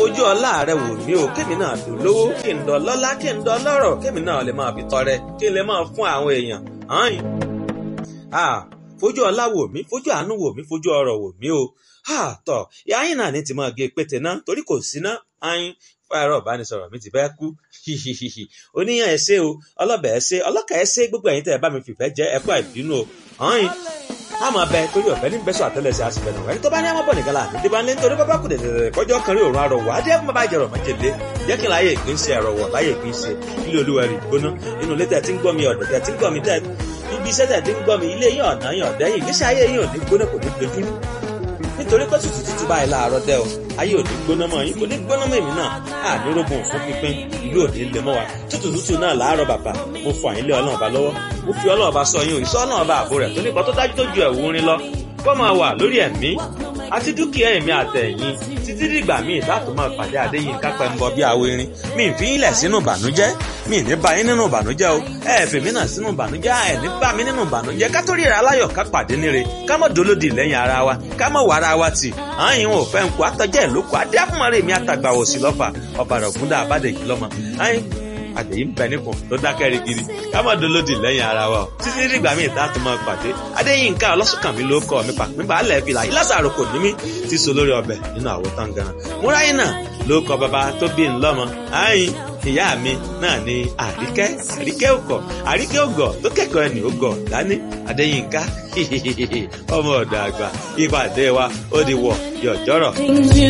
fojú ọlá rẹ wò mí o kémi náà dùn lówó kí n dọ lọ́lá kí n dọ lọ́rọ̀ kémi náà lè máa fi tọrẹ kí n lè máa fún àwọn èèyàn hàn ah fojú ọlá wò mí fojú àánú wò mí fojú ọrọ̀ wò mí o ah tọ ìyá yín náà ní ti máa gé pété náà torí kò sí ná ayin fáyọrọ ìbánisọ̀rọ̀ mi ti fẹ́ kú hihihihi oníyàn ẹ ṣé o ọlọbẹ ẹ ṣé ọlọkà ẹ ṣé gbogbo ẹ̀yin tẹ́ ẹ bá mi fìfẹ́ jẹ ẹ kú àìbínú o ayin a máa bẹ torí ọ̀fẹ́ ní bẹ́sọ̀ àtẹ́lẹsẹ̀ àsìfẹ́ náà ẹni tó bá ní àmọ́ bọ̀ nìkan láàbí tí bá ń lé nítorí bábá kù dẹ̀dẹ̀dẹ̀ kọjọ́ kan rí òun àrọ̀wọ̀ adé fún bàbá ìjẹrọ̀ májèlé jẹ́ kí n láyé ìpín ṣe ẹ̀rọ̀wọ̀ láyé ìpín ṣe ilé olúwa rí gbóná inú ilé tẹ̀ tí ń gbọ́ mi ọ̀dọ̀ tẹ̀ tí ń gbọ́ mi tẹ̀ ibi iṣẹ́ tẹ̀ tí ń gbọ́ mi ilé yín ọ̀nà yín ọ̀dẹ́ yìí ìgbésí ayé yín ò ní gbóná kò ní dojúrú nítorí pé tútù tútù báyìí láàárọ̀ dẹ́ o ayé ò ní gbóná mọ́ yín kò ní gbóná mọ́ èmi náà ànírógùn fún pínpín ìlú ò ní lè mọ́ wa tútù tútù náà láàárọ̀ bàbá mo fọ àyínlé ọlọ́run ọba lọ́wọ́ mo fi ọlọ́run ọba sọ yín òyìnbó ọlọ́run ọba àbò rẹ̀ tó nípa tó dájú tó ju ẹ̀wù orin lọ kó máa wà lórí ẹ̀mí àti dúkìá ẹ̀mí àtẹ̀yìn títí dìgbà míì láti máa pàdé àdéyìn kápẹ́ ń bọ bí awo irin mi ì fi ń lẹ̀ sínú ìbànújẹ́ mi ì ní bá yín nínú ìbànújẹ́ o ẹ ẹ̀ fèmí náà sínú ìbànújẹ́ ẹ ní bá mi nínú ìbànújẹ́ ká tó ríra aláyọ̀ ká pàdé níre ká mọ̀ dolódì lẹ́yìn ara wa ká mọ̀ wà ara wa tì àyìn ò fẹ́ ń kó àtọ́jẹ́ ìlókò adé àfúnmọ́rẹ́ mi àtàgbàwò sí lọ́fà ọ̀bàrà ògúndà àbádẹ́jì lọ́mọ àyìn àdèyí ń bẹ nípò tó dákẹ́ rigidi ká má dolódì lẹ́yìn ara wa o títí dìgbà míì tá a tún máa pàdé adéyínká ọlọ́sùnkànmí ló kọ́ mi pàpín balẹ̀ fìlà ìlàsàrò kò ní mí ti so lórí ọbẹ̀ nínú àwo tangaran múráyìn náà ló kọ bàbá tó bí ń lọ́mọ àyìn ìyá mi náà ni àríkẹ́ àríkẹ́ òkọ̀ àríkẹ́ ògọ̀ tó kẹ́kọ̀ọ́ ẹni ògọ̀ dání adéyínká ọmọ ọ̀dọ̀ àgbà ìpàdé wa ó di wọ̀ yọ̀jọ́rọ̀.